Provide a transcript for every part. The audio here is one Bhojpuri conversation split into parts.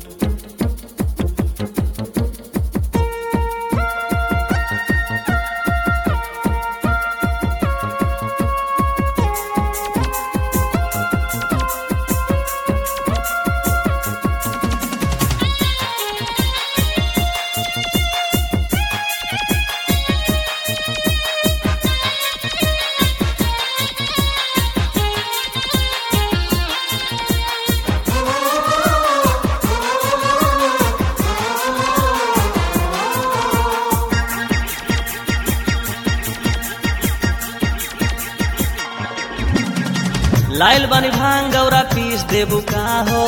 लाइल बानी भांग गौरा पीस देबू का हो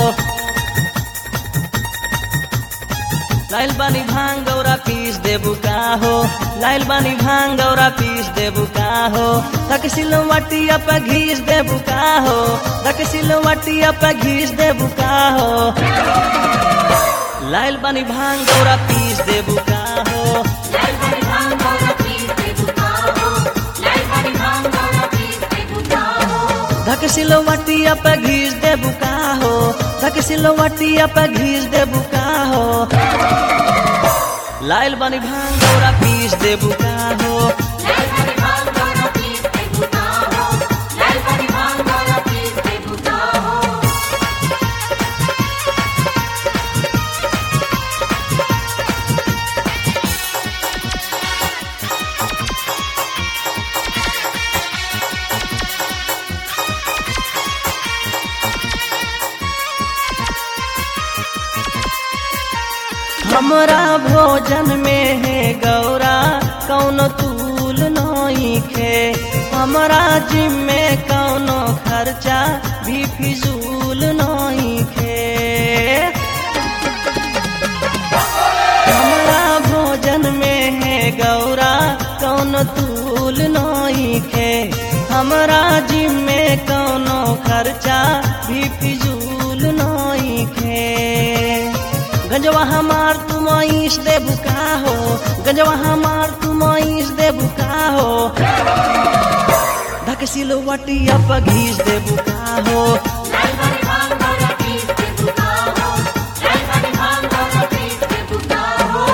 लाइल बानी भांग गौरा पीस देबू का हो लाइल बानी भांग गौरा पीस देबू का हो तक सिलवटिया पे घीस देबू का हो तक सिलवटिया पे घीस देबू का हो लाइल बानी भांग गौरा पीस देबू का हो लाइल बड़ी भांग गौरा पीस दे बुकाओ लाइल बड़ी भांग गौरा पीस दे बुकाओ धक सिलवटिया पे घीस देबू का हो धक सिलवटिया पे घीस देबू का हो लाइल बानी भांग गौरा पीस देबू का हो लाइल बड़ी भांग गौरा पीस दे बुकाओ लाइल बड़ी भांग गौरा पीस दे बुकाओ हमरा भोजन में है गौरा कौनो तूल नहीं खे हमरा जिम में कौनो खर्चा भी फिजूल नहीं खे हमरा भोजन में है गौरा कौनो तूल नहीं खे हमरा जिम में कौनो खर्चा भी फिजूल नहीं खे गंजवा हमार तुम ईश दे बुका हो गंजवा हमार तुम ईश दे बुका हो ढक सिलवटिया पर घीस दे बुका हो लाइल बड़ी भांग गौरा पीस दे बुकाओ लाइल बड़ी भांग गौरा पीस दे बुकाओ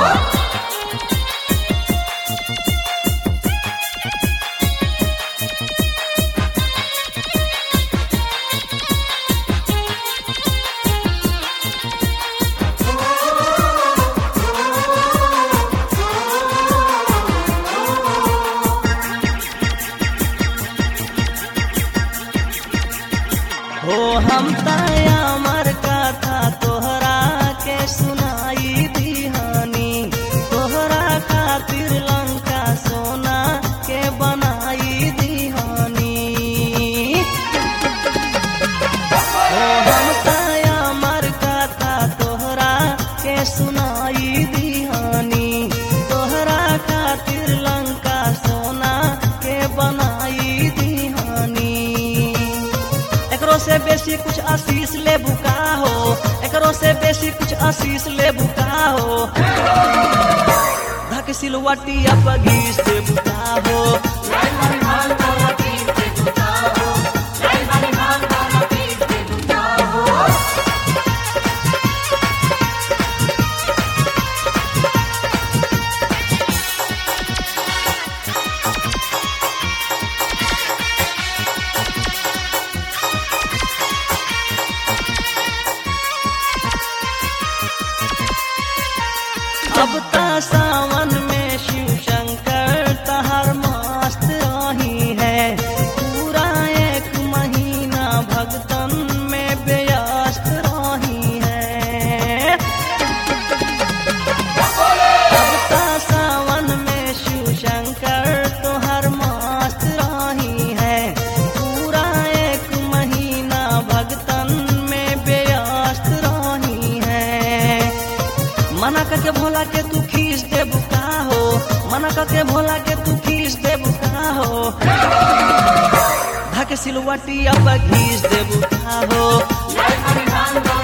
हो हम तमर कथा तोहरा के सुनाई दीहानी तोहरा खातिर लंका सोना के बनाई दीहानी हो हम तमर कथा तोहरा के सुनाई दीहानी तोहरा खातिर लंका सोना के बनाई दीहानी एकरो से बेसी कुछ आशीष ले बुका हो एकरो से बेसी कुछ आशीष ले बुका हो धक सिलवटिया पर घीस दे बुका हो लाइल बड़ी भांग गौरा पीस दे बुकाओ लाइल बड़ी भांग गौरा पीस दे बुकाओ अब ता सावन में शिव शंकर तहर मस्त रही है पूरा एक महीना भगतन में व्यस्त रही है अब ता सावन में शिव शंकर तोहर मस्त रही है पूरा एक महीना भगतन में व्यस्त रही है मना करके भोला के तू खींच दे बुका हो मना करके भोला के तू खींच दे बुका हो धक सिलवटिया पर घीस दे बुका हो लाइल बड़ी भांग गौरा